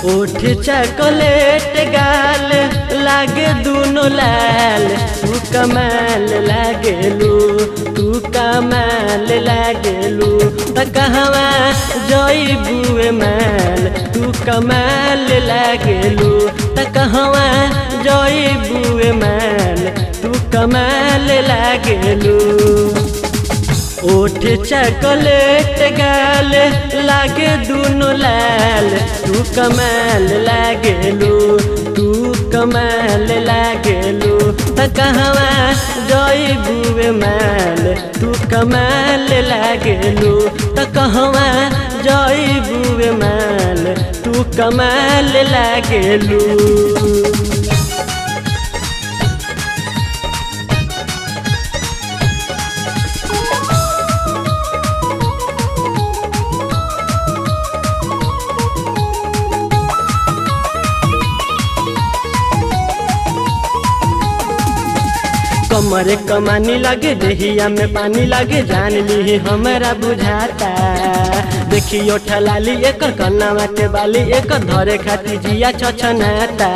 ओठ चॉकलेट गाल लागे दुनो लाल तू कमाल लागेलू तू कमाल लागेलू त कहवा जई बुए माल तू कमाल लागेलू त कहवा जई बुए माल तू कमाल लागेलू ओठ चॉकलेट गाल लागे दुनो लाल तू कमाल लागेलू तू कमाल लागेलू त कहवा जई बुए माल तू कमाल लागेलू त कहवा जई बुए माल तू कमाल लागेलू कमरे कमानी लगे देहिया में पानी लगे जान ली हमरा बुझाता देखियो ठलाली एकर कन्नावा के बाली एकर धरे खाती जिया छछनाता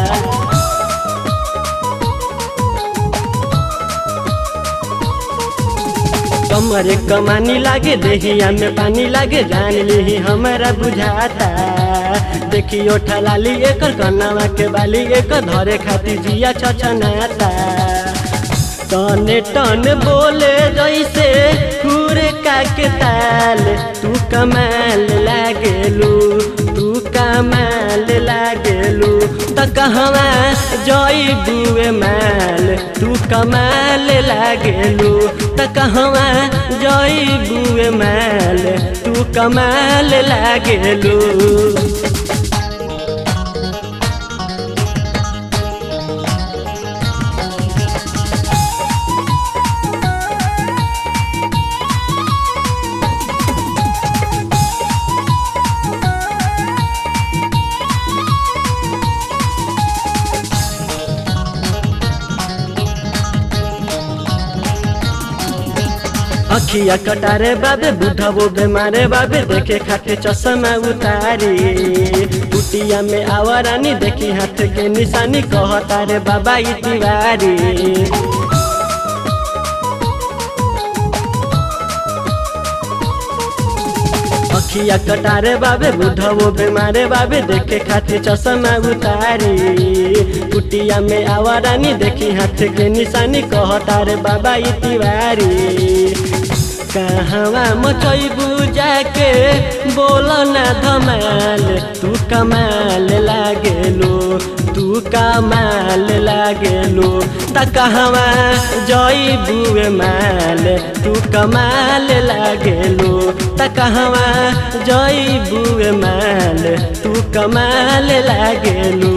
कमरे कमानी लागे देहिया में पानी लागे जान ली हमरा बुझाता देखियो ठलाली एकर कन्नावा के बाली एकर धरे खाती जिया छछनाता टने टन बोले जैसे खुरे का के ताल तू कमाल लागेलू तू कमाल लागेलू त कहवा जई बुए माल तू कमाल लागेलू त कहवा जई बुए माल तू कमाल लागेलू अखिया कटारे बाबे बुढ़ा वो बेमारे बाबे देखे खाते चश्मा उतारी कुटिया में आवारानी देखी हाथ के निशानी कहता रे बाबा ई तिवारी अखिया कटारे बाबे बुढ़ा वो बेमारे बाबे देखे खाते चश्मा उतारी कुटिया में आवारानी देखी हाथ के निशानी कहता रे बाबा ई तिवारी कहवा मचैबू जाके बोल ना धमाल तू कमाल लागेलू तू कमाल लागेलू त कहवा जई बुए माल तू कमाल लागेलू त कहवा जई बुए माल तू कमाल लागेलू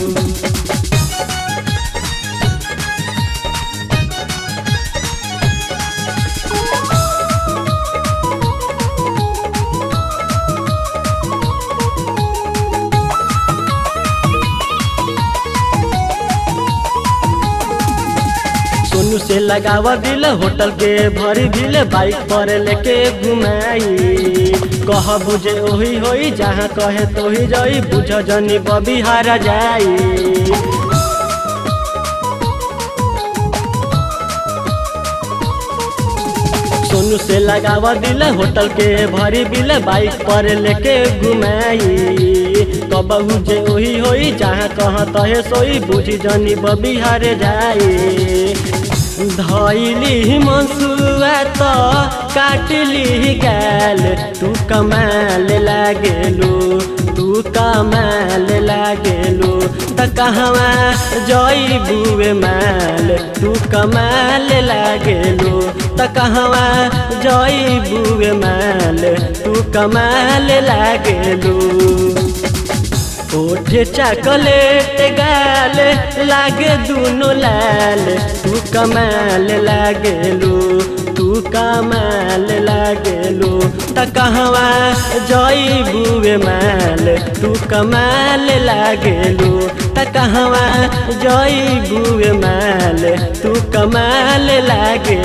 सोनू से लगावा दिल होटल के भरी दिल बाइक पर लेके घुमाई कह बुझे ओही होई जहाँ कहे तो ही जाई बुझ जनी बबी हारा जाई सोनू से लगावा दिल होटल के भरी बिल बाइक पर लेके घुमाई कबहू जे ओही होई जहाँ कहाँ तहे सोई बुझी जनी बबी हारे जाई धैली मनसुआ त काटली गाल तू कमाल लागेलू तू कमाल लागेलू त कहवा जई बुए माल तू कमाल लागेलू त कहवा जई बुए माल तू कमाल लागेलू ओठ चॉकलेट गाल लागे दुनो लाल तू कमाल लागेलू तू कमाल लागेलू त कहवा जई बुए माल तू कमाल लागेलू त कहवा जई बुए माल तू कमाल लागे